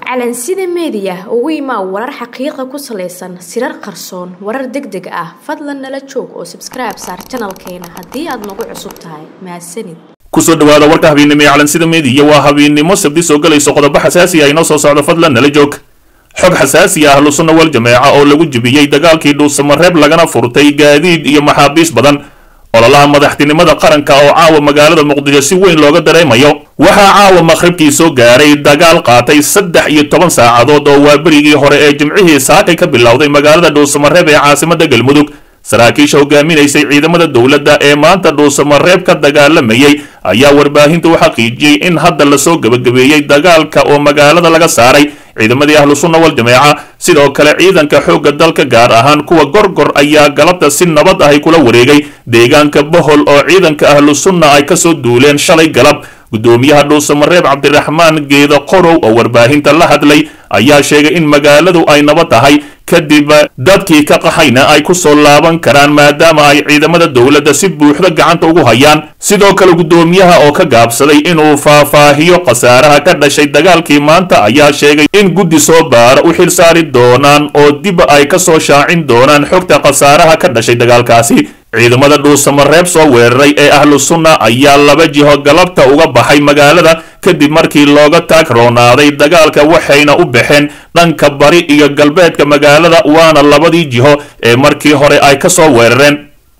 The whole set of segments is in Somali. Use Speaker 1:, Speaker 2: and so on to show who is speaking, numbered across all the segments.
Speaker 1: calansida meediya ugu imaa warar xaqiiqa ku salaysan sirar qarsoon warar deg deg ah fadlan nala joog oo sabskribe saar janalkeena haddii aad nagu cusub tahay mahadsanid
Speaker 2: kusoo dhawaada warka habeennimo ee calansida meediya waa habeennimo sabdi soo galayso qodobo xasaasi ah inoo soo socdo fadlan nala joog xog xasaasi ah ahlusunna wal jameeca oo lagu jebiyey dagaalkii dhuusamareeb lagana furtay gaadiid iyo maxaabiis badan ololaha madaxtinimada qaranka oo caawa magaalada muqdisho si weyn looga dareemayo waxaa caawa maqhribkii soo gaaray dagaal qaatay saddex iyo toban saacadood oo waa berigii hore ee jimcihii saakay ka bilowday magaalada dhuusamareeb ee caasimada galmudug saraakiisha hogaaminaysay ciidamada dowladda ee maanta dhuusamareeb ka dagaalamayay ayaa warbaahinta u xaqiijiyey in hadda lasoo gebagabeeyey dagaalka oo magaalada laga saaray ciidamadii ahlu sunna wal jameeca sidoo kale ciidanka xoogga dalka gaar ahaan kuwa gorgor ayaa galabta si nabad ahy kula wareegay deegaanka bohol oo ciidanka ahlu sunna ay kasoo duuleen shalay galab guddoomiyaha dhuusamareeb cabdiraxmaan geeda qorow oo warbaahinta la hadlay ayaa sheegay in magaaladu ay nabad tahay kadib dadkii ka qaxayna ay ku soo laaban karaan maadaama ay ciidamada dowladda si buuxda gacanta ugu hayaan sidoo kale guddoomiyaha oo ka gaabsaday inuu faahfaahiyo khasaaraha ka dhashay dagaalkii maanta ayaa sheegay in guddi soo baara u xil saari doonaan oo dib ay ka soo shaacin doonaan xogta khasaaraha ka dhashay dagaalkaasi ciidamada dhuusamareeb soo weeraray ee ahlu sunna ayaa laba jiho galabta uga baxay magaalada kadib markii looga taag roonaaday dagaalka waxayna u baxeen dhanka bari iyo galbeedka magaalada waana labadii jiho ee markii hore ay ka soo weerareen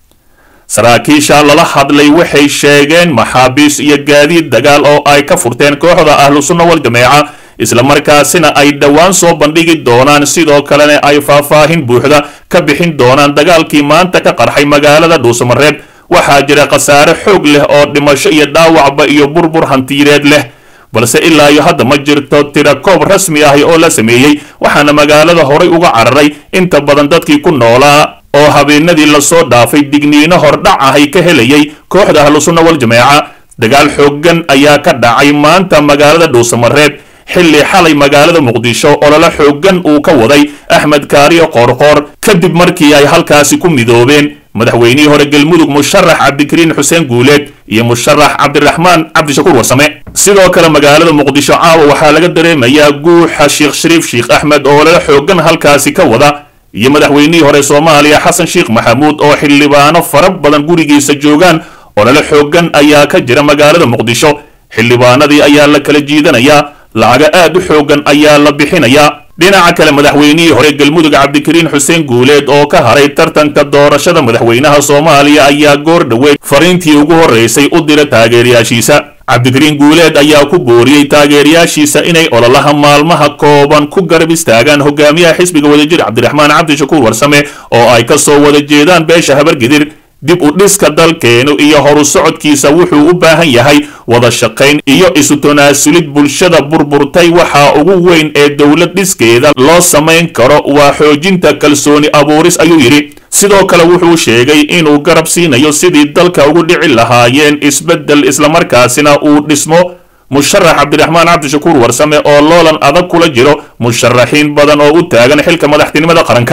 Speaker 2: saraakiisha lala hadlay waxay sheegeen maxaabiis iyo gaadiid dagaal oo ay ka furteen kooxda ahlu sunna wal jameeca islamarkaasina ay dhowaan soo bandhigi doonaan sidoo kalena ay faahfaahin buuxda ka bixin doonaan dagaalkii maanta ka qarxay magaalada dhuusamareeb waxaa jira khasaare xoog leh oo dhimasho iyo dhaawacba iyo burbur hantiireed leh balse ilaa iyo hadda ma jirto tirakoob rasmi ahi oo la sameeyey waxaana magaalada horay uga cararay inta badan dadkii ku noolaa oo habeenadii lasoo dhaafay digniino hordhac ahay ka helayay kooxda ahlu sunna wal jameeca dagaal xooggan ayaa ka dhacay maanta magaalada dhuusamareeb xilli xalay magaalada muqdisho olole xooggan uu ka waday axmed kaariyo qoorqoor kadib markii ay halkaasi ku midoobeen madaxweynihii hore galmudug musharax cabdikariin xuseen guuleed iyo musharax cabdiraxmaan cabdishakuur warsame sidoo kale magaalada muqdisho caawa waxaa laga dareemayaa guuxa sheekh shariif sheekh axmed oo olole xooggan halkaasi ka wada iyo madaxweynihii hore soomaaliya xasan sheekh maxamuud oo xildhibaano fara badan gurigiisa joogaan olole xooggan ayaa ka jira magaalada muqdisho xildhibaanadii ayaa la kala jiidanayaa lacaga aad u xooggan ayaa la bixinayaa dhinaca kale madaxweynihii hore galmudug cabdikariin xuseen guuleed oo ka haray tartanka doorashada madaxweynaha soomaaliya ayaa goor dhoweed fariintii ugu horreysay u dira taageerayaashiisa cabdikariin guuleed ayaa ku booriyey taageerayaashiisa inay ololaha maalmaha kooban ku garab istaagaan hogaamiyaha xisbiga wadajir cabdiraxmaan cabdishakuur warsame oo ay ka soo wada jeedaan beesha habargedir dib u dhiska dalkeenu iyo horu socodkiisa wuxuu u baahan yahay wada shaqayn iyo isu tanaasulid bulshada burburtay waxaa ugu weyn ee dowlad dhiskeeda loo samayn karo waa xoojinta kalsooni abuuris ayuu yidhi sidoo kale wuxuu sheegay inuu garab siinayo sidii dalka ugu dhici lahaayeen isbeddel islamarkaasina uu dhismo musharax cabdiraxmaan cabdishakuur warsame oo loolan adag kula jiro musharaxiin badan oo u taagan xilka madaxtinimada qaranka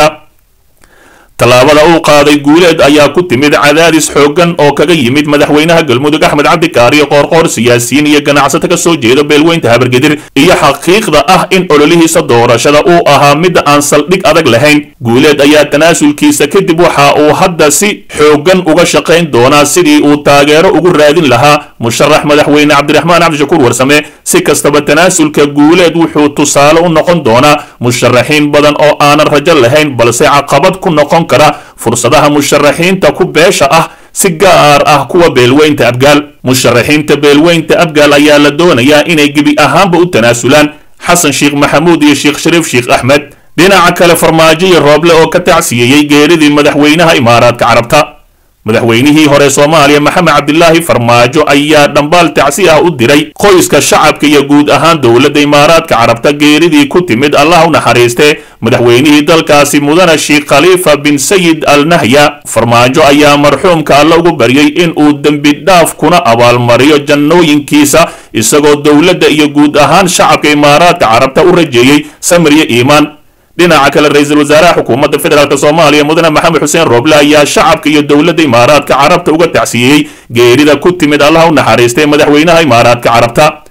Speaker 2: tallaabada uu qaaday guuleed ayaa ku timid cadaadis xooggan oo kaga yimid madaxweynaha galmudug axmed cabdikaariyo qoorqoor siyaasiyiin iyo ganacsato ka soo jeeda beelweynta habargedir iyo xaqiiqda ah in ololihiisa doorashada uu ahaa mid aan saldhig adag lahayn guuleed ayaa tanaasulkiisa kadib waxa uu hadda si xooggan uga shaqayn doonaa sidii uu taageero ugu raadin lahaa musharax madaxweyne cabdiraxmaan cabdishakuur warsame si kastaba tanaasulka guuleed wuxuu tusaale u noqon doonaa musharaxiin badan oo aanan rajo lahayn balse caqabad ku noqon kara fursadaha musharaxiinta ku beesha ah si gaar ah kuwa beelweynta abgaal musharaxiinta beelweynta abgaal ayaa la doonayaa inay gebi ahaanba u tanaasulaan xasan sheekh maxamuud iyo sheekh shariif sheekh axmed dhinaca kale farmaajo iyo rooble oo ka tacsiyeeyey geeridii madaxweynaha imaaraadka carabta madaxweynihii hore soomaaliya maxamed cabdilaahi farmaajo ayaa dhambaal tacsi ah u diray qoyska shacabka iyo guud ahaan dowladda imaaraadka carabta geeridii ku timid allah u naxariistee madaxweynihii dalkaasi mudane sheekh khaliifa bin sayid al nahya farmaajo ayaa marxuumka alle ugu baryey in uu dembi dhaaf kuna abaalmariyo jannooyinkiisa isagoo dowladda iyo guud ahaan shacabka imaaraadka carabta u rajeeyey samir iyo iimaan dhinaca kale ra-iisul wasaaraha xukuumadda federaalk soomaaliya mudane maxamed xuseen rooble ayaa shacabka iyo dowladda imaaraadka carabta uga tacsiyeeyey geerida ku timid allaha u naxariistay madaxweynaha imaaraadka carabta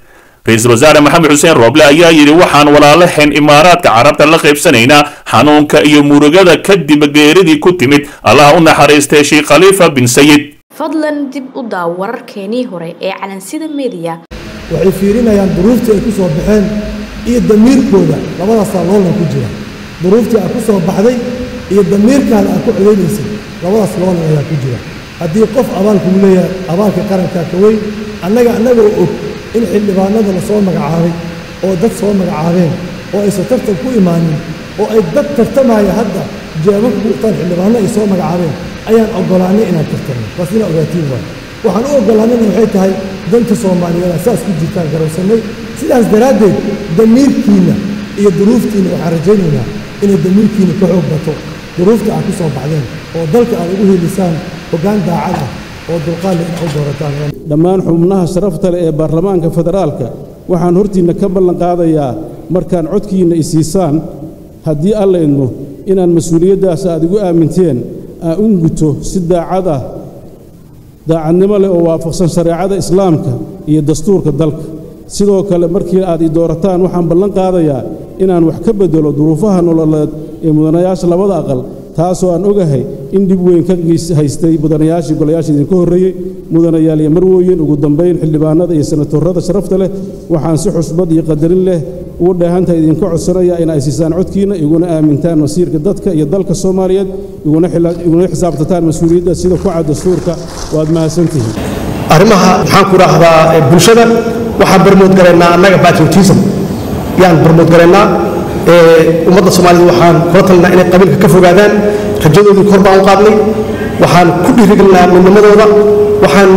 Speaker 2: ra-iisul wasaare maxamed xuseen rooble ayaa yidhi waxaan walaalaheen imaaraadka carabta la qaybsanaynaa xanuunka iyo murugada kadib geeridii ku timid allaha u naxariistay sheekh khaliifa bin sayid
Speaker 1: fadlan dib u daaw wararkeenii hore ee calansida mediya
Speaker 3: waxay fiirinayaan duruuftii ay ku soo baxeen iyo damiirkooda labadaasaa loolan ku jira duruuftii aad ku soo baxday iyo damiirkaada aad ku codaynaysay labadaas loolan ayaa ku jira haddii qof abaalkugu leeyahay abaalka qarankaa ka weyn annaga annagoo og in xildhibaanada la soo magacaabay oo dad soo magacaabeen oo aysan tartan ku imaanin oo ay dad tartamaya hadda jeebabka ku dhuftaan xildhibaano ay soo magacaabeen ayaan oggolaannay inaan tartanno bas inaa ogaatiin waay waxaan u oggolaannayna waxay tahay danta soomaaliyeeda saas ku jirtaan garowsannay sidaas daraaddeed damiirkiinna iyo duruuftiinna waxaan rajaynaynaa inay damiirkiinna ka xoog bato duruufta aad ku soo baxdeen oo dalka aad ugu helisaan hoggaan daacad ah oo dulqaadle inaad u doorataan
Speaker 4: dhammaan xubnaha sharafta leh ee baarlamaanka federaalka waxaan hortiinna ka ballan qaadayaa markaan codkiinna isiisaan haddii alla idmo inaan mas-uuliyaddaas aad igu aaminteen aan u guto si daacad ah daacadnimo leh oo waafaqsan shareecada islaamka iyo dastuurka dalka sidoo kale markii aad i doorataan waxaan ballan qaadayaa inaan wax ka beddelo duruufaha nololeed ee mudanayaasha labada aqal taasoo aan ogahay in dhib weyn ka haystay mudanayaashii golayaasha idinka horreeyey mudanayaal iyo marwooyin ugu dambayn xildhibaanada iyo senatorrada sharafta leh waxaan si xusbad iyo qadarin leh ugu dheehantaha idinka codsanaya in ay siisaan codkiinna iguna aamintaan masiirka dadka iyo dalka soomaaliyeed iguna xisaabtataan mas-uuliyadda sida ku cad dastuurka waad mahadsantihiin
Speaker 5: arrimaha maxaan ku idhaahdaa bulshada waxaan barmoodgalaynaa annaga patriotism yaan barmoodgalaynaa ummadda soomaalida waxaan kula talinaa inay qabiilka ka fogaadaan rajadoodii kor baan u qaadnay waxaan ku dhiirigelinaa midnimadooda waxaan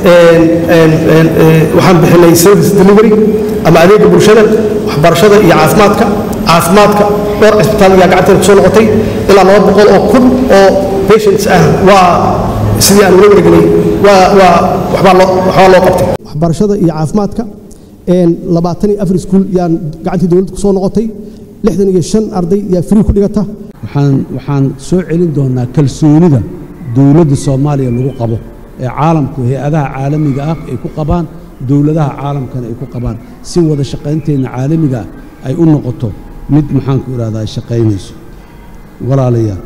Speaker 5: waxaan bixinay service delivery ama adeega bulshada waxbarashada iyo caafimaadka caafimaadka dhowr cisbitaal ayaa gacanteeda kusoo noqotay ilaa laba boqol oo kun oo patients ah waa sidii aan ula wareegnay waa waa waxbaa loo waxbaa loo qabtay waxbarashada iyo caafimaadka labaatan iyo afar iskuul yaan gacantii dowladda kusoo noqotay lixdan iyo shan arday yaa free ku dhigata
Speaker 6: waxaan waxaan soo celin doonaa kalsoonida dowladda soomaaliya lagu qabo ee caalamku hay-adaha caalamiga ah ay ku qabaan dowladaha caalamkana ay ku qabaan si wada shaqaynteenna caalamiga ah ay u noqoto mid maxaanku idhahdaa shaqaynayso walaalayaal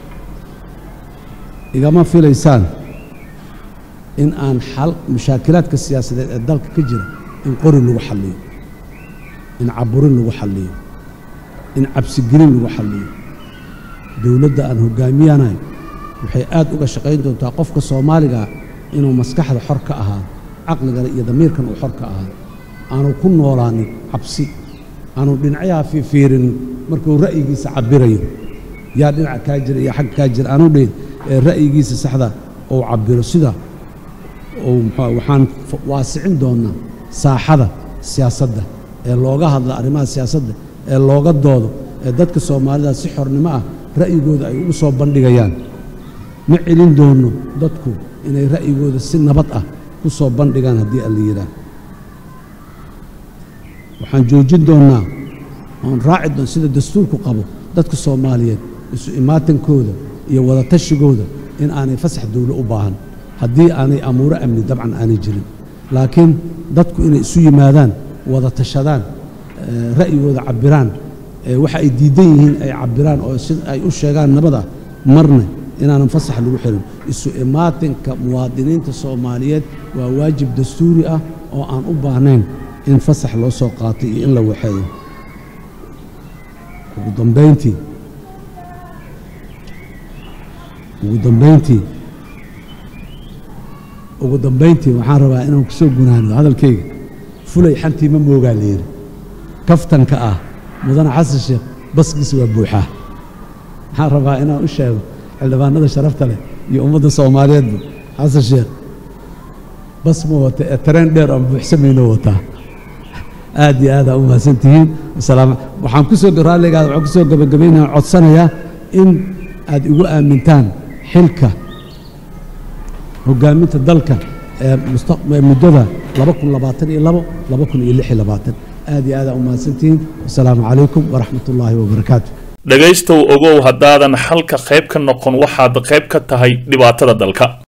Speaker 6: igama filaysaan in aan xal mushaakilaadka siyaasadeed ee dalka ka jira in qori lagu xalliyo in caburin lagu xalliyo in cabsigelin lagu xalliyo dowladda aan hoggaamiyanayo waxay aad uga shaqayn doontaa qofka soomaaliga inuu maskaxda xor ka ahaado caqligana iyo damiirkan uu xor ka ahaado aanu ku noolaanin cabsi aanu dhinacyaha fiifiirinin markuu ra'yigiisa cabbirayo yaa dhinaca kaa jira iyo xagga kaa jira aanu dhihin ee ra'yigiisa saxda uu cabbiro sida uu muxuu waxaan waasicin doonnaa saaxada siyaasadda ee looga hadla arrimaha siyaasadda ee looga doodo ee dadka soomaalida si xornimo ah ra'yigooda ay ugu soo bandhigayaan ma celin doonno dadku inay ra'yigooda si nabad ah ku soo bandhigaan haddii alla yidhaah waxaan joojin doonnaa oon raaci doon sida dastuurku qabo dadka soomaaliyeed isu imaatankooda iyo wadatashigooda in aanay fasax dowlo u baahan haddii aanay amuuro amni dabcan aanay jirin laakiin dadku inay isu yimaadaan wada tashadaan ra'yigooda cabbiraan waxa ay diidan yihiin ay cabbiraan oo si ay u sheegaan nabad ah marna inaanan fasax lagu xirin isu imaatinka muwaadiniinta soomaaliyeed waa waajib dastuuri ah oo aan u baahnayn in fasax loo soo qaatay iyo in la waxeeyo ugu dambayntii ugu dambayntii ugu dambayntii waxaan rabaa inaan ku soo gunaano hadalkayga fulay xantii ma moogaa la yidhi kaftanka ah mudane xasan sheekh baskiisa waa buuxaa waxaan rabaa inaan u sheego xildhibaanada sharafta leh iyo ummadda soomaaliyeedba xasan sheekh bas ma wata ee tareen dheer aan buuxsamayno wataa aad iyo aad aa u mahadsan tihiin waxaan ku soo raalligaada waxaan ku soo gabagabaynaa codsanayaa in aad igu aamintaan xilka hoggaaminta dalka ee muddada laba kun labaatan iyo labo laba kun iyo lix iyo labaatan aad iyo aad aa u mahadsantihiin wasalaamu calaykum waraxmat ullaahi wabarakaatu
Speaker 2: dhegaystow ogow haddaadan xalka qayb ka noqon waxaad qayb ka tahay dhibaatada dalka